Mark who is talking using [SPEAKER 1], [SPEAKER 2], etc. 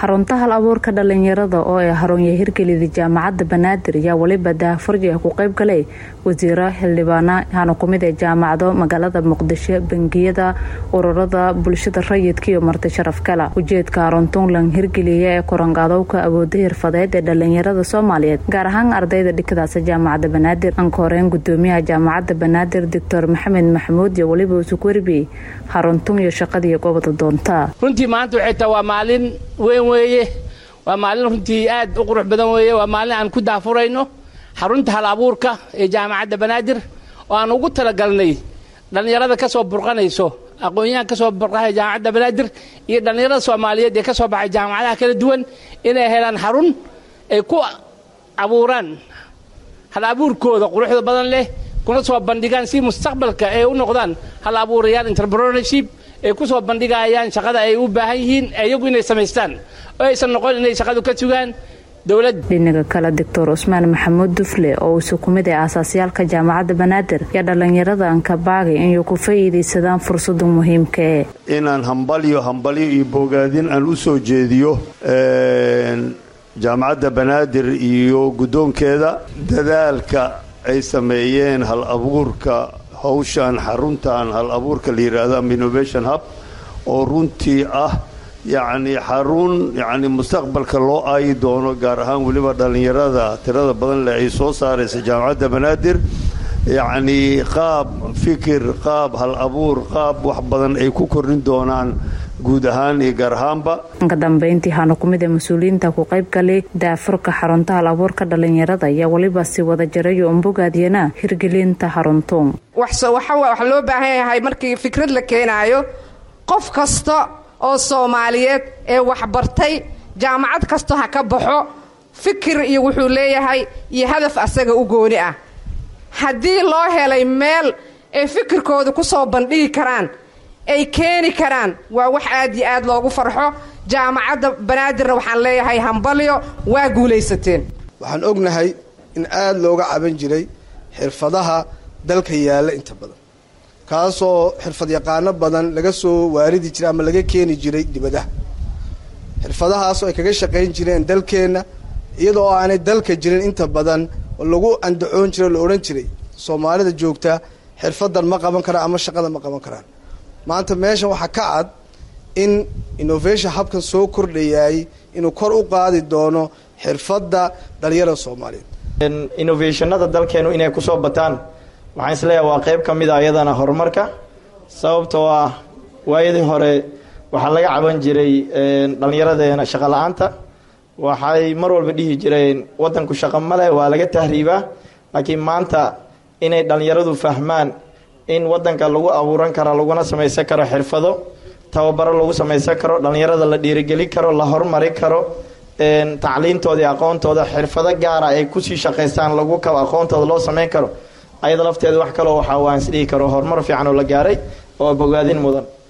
[SPEAKER 1] xarunta hal abuurka dhalinyarada oo ay haronya hirgelida jaamacadda banaadir ayaa weliba daahfarji ku qayb galay wasiiro xildhibaana hana kumid ee jaamacado magaalada muqdisho bangiyada ururada bulshada rayidka iyo marti sharaf kala ujeedka haruntunglan hirgeliya ee koranqaadowka awooda hirfadeed ee dhalinyarada soomaaliyeed gaar ahaan ardayda dhikadaasa jaamacadda banaadir anka horeyn gudoomiyaha jaamacadda banaadir doctor maxamed maxamuud iyo weliba usug werbiyey haruntun iyo shaqadii goobada doonta
[SPEAKER 2] runtii maanta waxay tahay waa maalin weyn weeye waa maalin runtii aad u qurux badan weeye waa maalin aan ku daafurayno xarunta hal abuurka ee jaamacadda banaadir oo aan ugu talagalnay dhallinyarada ka soo burqanayso aqoon-yahan ka soo burqanaya jaamacadda banaadir iyo dhallinyarada soomaaliyeed ee ka soo baxay jaamacadaha kala duwan inay helaan xarun ay ku abuuraan hal abuurkooda quruxda badan leh kuna soo bandhigaan si mustaqbalka ay u noqdaan hal abuurayaal entrepreneurship ay ku soo bandhigayaan shaqada ay u baahan yihiin iyagu inay samaystaan oo aysan noqon inay shaqadu ka sugaan dowladda
[SPEAKER 1] dhinaga kale doctor cusmaan maxamuud dufle oo uusu ku mid ee aasaasyaalka jaamacadda banaadir yaa dhallinyarada ankabaagay inay ku faa'iidaysadaan fursada muhiimkae
[SPEAKER 3] inaan hambalyo hambalyo iyo bogaadin aan u soo jeediyo jaamacadda banaadir iyo guddoonkeeda dadaalka ay sameeyeen hal abuurka hawshan xaruntan hal abuurka la yidhaahdo ama innovation hub oo runtii ah yacni xarun yacni mustaqbalka loo aayi doono gaar ahaan weliba dhallinyarada tirada badan leh ay soo saaraysa jaamacadda banaadir yacni qaab fikir qaab hal abuur qaab wax badan ay ku kordhin doonaan guud ahaan iyo gaar ahaanba
[SPEAKER 1] ka dambeyntii waxaana ku mid ee mas-uuliyiinta ku qayb galay daafurka xarunta hal abuurka dhallinyarada ayaa weliba si wada jarayo umbogaadiyana hirgelinta xaruntuun
[SPEAKER 4] waxaa loo baahan yahay markii fikrad la keenaayo qof kasta oo soomaaliyeed ee waxbartay jaamacad kasta ha ka baxo fikir iyo wuxuu leeyahay iyo hadaf asaga u gooni ah haddii loo helay meel ay fikirkooda ku soo bandhigi karaan ay keeni karaan waa wax aad iyo aad loogu farxo jaamacadda banaadirna waxaan leeyahay hambalyo waa guulaysateen
[SPEAKER 5] waxaan ognahay in aad looga caban jiray xirfadaha dalka yaalla inta badan kaasoo xirfad yaqaano badan laga soo waaridi jiray ama laga keeni jiray dibadaha xirfadahaasoo ay kaga shaqayn jireen dalkeenna iyadoo aanay dalka jirin inta badan lagu andacoon jiray o la odhan jiray soomaalida joogta xirfadan ma qaban karaan ama shaqada ma qaban karaan maanta meeshan waxaa ka cad in innovation habkan soo kordhayaay inuu kor u qaadi doono xirfadda dhalinyarada soomaaliyeed
[SPEAKER 6] innovationada dalkeenu inay kusoo bataan waxaan isleeyahay waa qeyb ka mid a iyadana horumarka sababtoo ah waayadii hore waxaa laga caban jiray dhallinyaradeena shaqo la-aanta waxay mar walba dhihi jireen wadanku shaqo male waa laga tahriibaa laakiin maanta inay dhallinyaradu fahmaan in wadanka lagu abuuran karo laguna samaysan karo xirfado tababaro lagu samaysan karo dhallinyarada la dhiirigelin karo la hormari karo tacliintooda iyo aqoontooda xirfado gaara ay kusii shaqaystaan lagu kabo aqoontooda loo sameyn karo ayada lafteeda wax kaloo waxaa waan isdhihi karo horumar fiican oo la gaaray oo bogaadin mudan